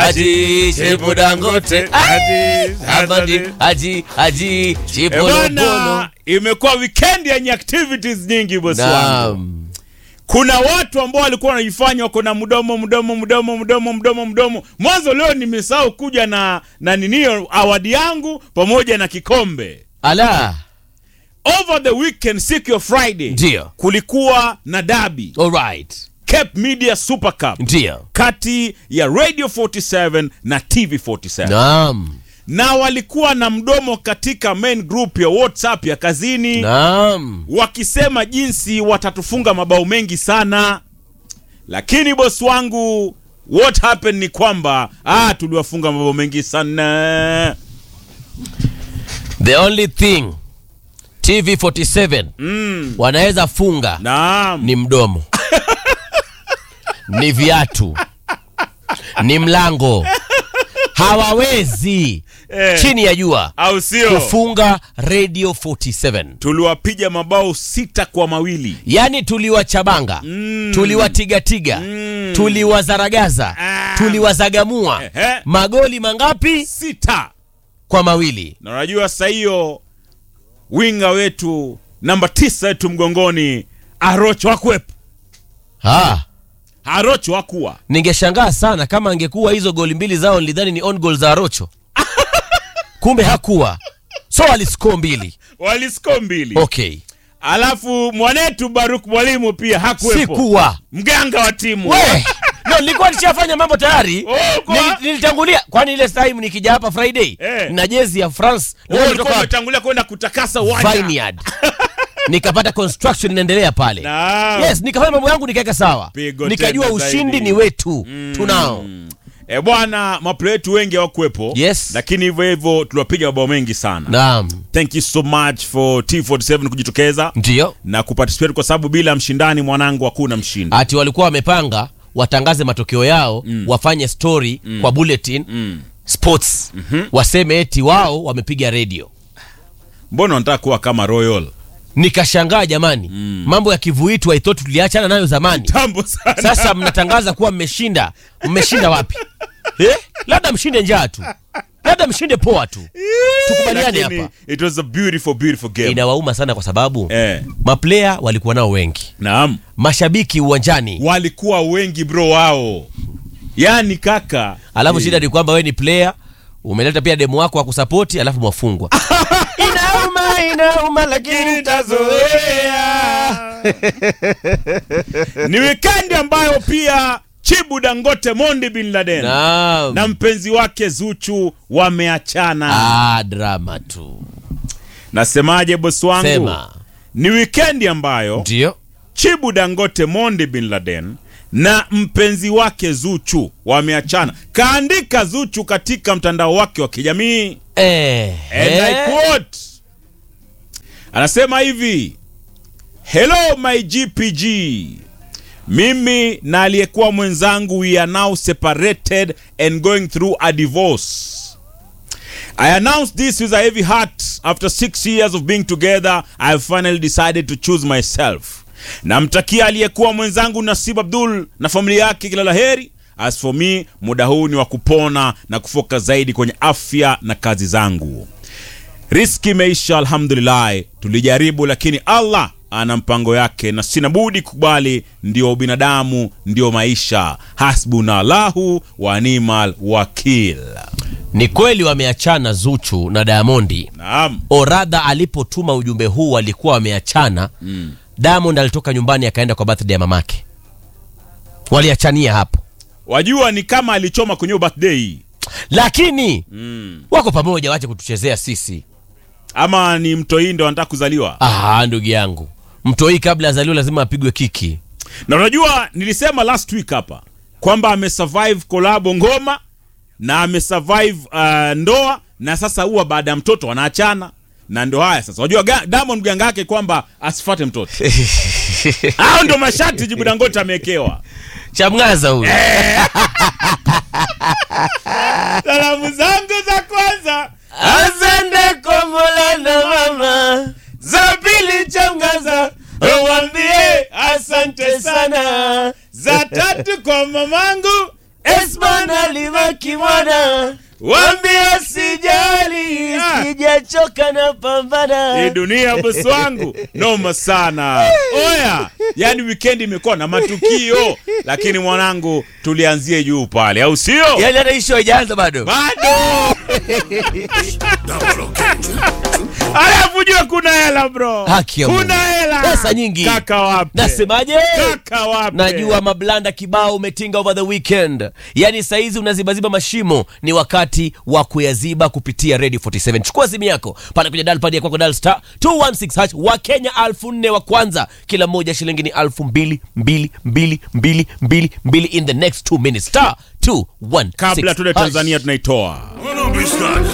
Haji Chibu Dangote Haji, Haji Haji Haji Chibu Eh, Lobono bwana, imekuwa weekend yenye activities nyingi bosi wangu. Naam Kuna watu ambao walikuwa wanajifanya wako na mdomo mdomo mdomo mdomo mdomo mdomo. Mwanzo leo nimesahau kuja na na ninio awadi yangu pamoja na kikombe. Ala Over the weekend siku ya Friday Ndio. kulikuwa na dabi Alright Cape Media Super Cup Ndio kati ya Radio 47 na TV 47 Naam na walikuwa na mdomo katika main group ya WhatsApp ya kazini Naam wakisema jinsi watatufunga mabao mengi sana, lakini bosi wangu, what happened ni kwamba ah, tuliwafunga mabao mengi sana. The only thing TV47 Mm, wanaweza funga naam, ni mdomo ni viatu ni mlango hawawezi Eh. chini ya jua au sio? kufunga radio 47 Tuliwapiga mabao sita kwa mawili. yaani tuliwachabanga Mm. tuliwatigatiga Mm. tuliwazaragaza Ah. tuliwazagamua Ehe. magoli mangapi Sita. kwa mawili Na unajua sasa hiyo winga wetu namba tisa wetu mgongoni Arocho hakuwepo. ah. Arocho hakuwa. ningeshangaa sana kama angekuwa hizo goli mbili zao nilidhani ni on goal za Arocho kumbe hakuwa so aliscore mbili Walisko mbili. okay Alafu mwanetu Baruk mwalimu pia hakuwepo. sikuwa Mganga wa timu. we no nilikuwa nishafanya mambo tayari Oh, kwa- Nil- nilitangulia kwani ile time nikija hapa friday Eh. na jezi ya france Wewe leo ulikuwa kutoka umetangulia kwenda kutakasa uwanja. vineyard nikapata construction inaendelea pale Naam. yes nikafanya mambo yangu nikaweka sawa Pigo nikajua tena ushindi zaidi. ni wetu tunao E bwana, maplay wetu wengi hawakuwepo. Yes. Lakini hivyo hivyo tuliwapiga mabao mengi sana. naam Thank you so much for T47 kujitokeza ndio na kuparticipate kwa sababu bila mshindani mwanangu hakuna mshindi. ati walikuwa wamepanga watangaze matokeo yao wafanye story kwa bulletin sports waseme eti wao wamepiga redio Mbona wanataka kuwa kama Royal? nikashangaa jamani mambo ya kivuitu I thought tuliachana nayo zamani Tambo sana. sasa mnatangaza kuwa mmeshinda mmeshinda wapi eh? labda mshinde njaa tu labda mshinde poa tu tukubaliane Lakini hapa It was a beautiful beautiful game. inawauma sana kwa sababu Eh. maplaya walikuwa nao wengi Naam. mashabiki uwanjani Walikuwa wengi bro wao. Yaani kaka. alafu shida ni kwamba wewe ni player umeleta pia demu wako wa kusapoti alafu mwafungwa inauma inauma lakini ni wikendi ambayo pia Chibu Dangote Mondi Bin Laden Naam. na mpenzi wake Zuchu wameachana. ah, drama tu Nasemaje bosi wangu? sema Ni wikendi ambayo ndio Chibu Dangote Mondi Bin Laden na mpenzi wake Zuchu wameachana. Kaandika Zuchu katika mtandao wake wa kijamii eh, And I eh. quote, anasema hivi hello my gpg mimi na aliyekuwa mwenzangu we are now separated and going through a divorce I announced this with a heavy heart. After six years of being together, I have finally decided to choose myself. Namtakia aliyekuwa mwenzangu Nasib Abdul na familia yake kila la heri. As for me, muda huu ni wa kupona na kufoka zaidi kwenye afya na kazi zangu. Riski imeisha, alhamdulillah. Tulijaribu, lakini Allah ana mpango yake na sina budi kukubali. Ndio binadamu, ndio maisha. Hasbuna Allahu wa nimal wakil. ni kweli wameachana zuchu na diamondi Naam. oradha alipotuma ujumbe huu walikuwa wameachana mm. diamond alitoka nyumbani akaenda kwa birthday ya mamake waliachania hapo Wajua ni kama alichoma kwenye hiyo birthday lakini mm. wako pamoja wache kutuchezea sisi ama ni mtoi ndo anataka kuzaliwa. ah, ndugu yangu mtoi kabla azaliwa lazima apigwe kiki Na unajua nilisema last week hapa kwamba amesurvive kolabo ngoma na amesurvive uh, ndoa na sasa huwa baada ya mtoto wanaachana na ndo haya sasa. Unajua ga- Diamond ganga yake kwamba asifate mtoto. Hao ndo mashati Jibu Dangote amewekewa. chamgaza huyu Salamu zangu za kwanza asante kwa mola na mama za pili chamgaza uwambie asante sana za tatu kwa mamangu esbana libaki wakimwana Wambia sijali Ah. sijachoka na pambana Hii dunia bosi wangu noma sana. Oya, yani weekend imekuwa na matukio, lakini mwanangu, tulianzie juu pale, au sio? yaani hata ishu haijaanza bado Bado alafu jua kuna hela bro, Haki ya Mungu. kuna hela, Pesa nyingi. Kaka wapi? nasemaje Kaka wapi? najua mablanda kibao umetinga over the weekend yaani saizi unazibaziba mashimo ni wakati wa kuyaziba kupitia radio 47 chukua simu yako pale kwenye dalpad ya kwako dal star 216 hash wa kenya alfu nne wa kwanza kila mmoja shilingi ni alfu mbili mbili mbili mbili mbili mbili in the next two minutes star 216 Kabla tuende hash. Tanzania tunaitoa Hold on, bitch, stop.